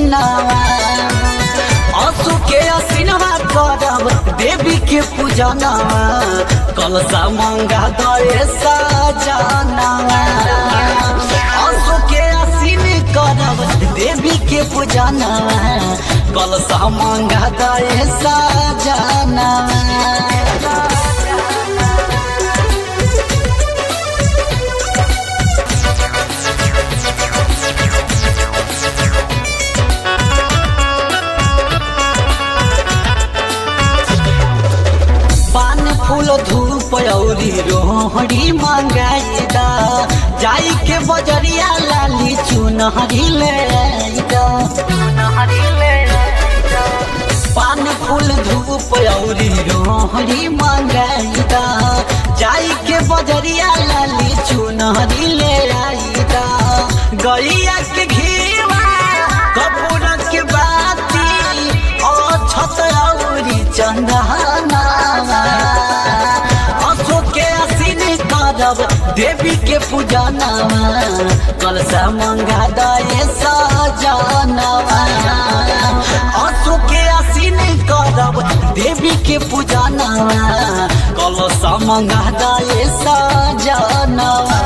दिनावा असु के असिनवा करब देवी के पूजनवा कलसा मंगा दए सजनवा असु के असिन करब देवी के पूजनवा कलसा मंगा दए सजनवा पान फूल धूप औरी रोहड़ी मंगाईदा जाई के बजरिया लाली चुनहरी ले आईदा पान फूल धूप औरी रोहड़ी मंगाईदा जाई के बजरिया लाली चुनहरी ले आईदा गैया के घीवा कपूर के बाती और छत औरी चंदना अशोक के असीन करब देवी के पूजनवा कलसा मंगा दए सजनवा अशोक के असीन करब देवी के पूजनवा कलसा मंगा दए सजनवा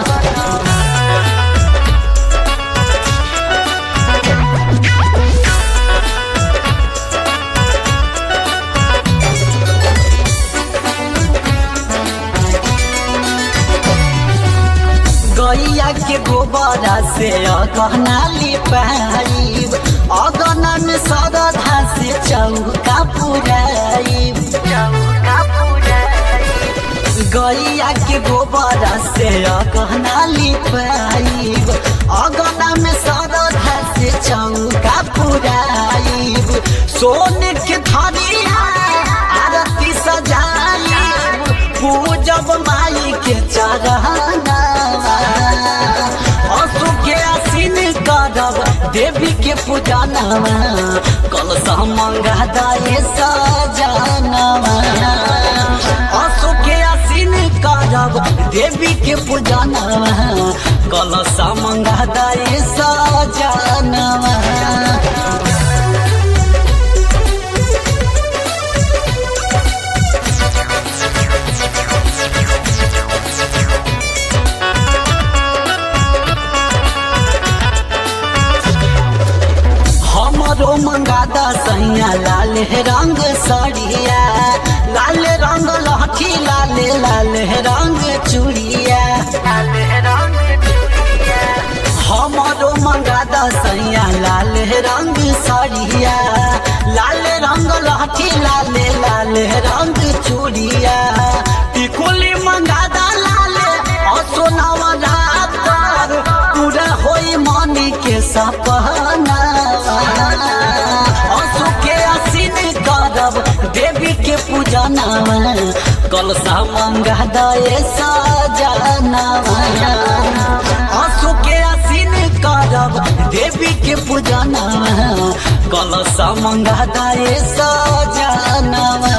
गैया के गोबरा से अगहना लिपाइब अगहना में सरधा से चौका पुराइब गैया के गोबरा से अगहना लिपाइब अगहना में सरधा से चौका पुराइब सोने के थरिया आरती सजाइब पूजब माई के चढ़ना असु के असीन करब देवी के पूजनवा कलसा मंगा दए सजनवा असु के असीन करब देवी के पूजनवा कलसा मंगा दए सजनवा हमरो मंगादा सैया लाल रंग सड़िया लाल रंग लहठी लाल लाल रंग चूड़िया हमरो मंगादा सैया लाल रंग सड़िया लाल रंग लहठी लाल लाल रंग चूड़िया टिकुली मंगादा लाल असोनावा रात पूरा होई मनी के सपना असु के असीन करब देवी के पूजनवा कलसा मंगा दए सजनवा असु के असीन करब देवी के पूजनवा कलसा मंगा दए सजनवा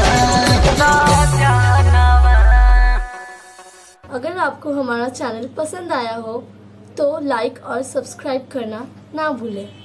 अगर आपको हमारा चैनल पसंद आया हो तो लाइक और सब्सक्राइब करना ना भूलें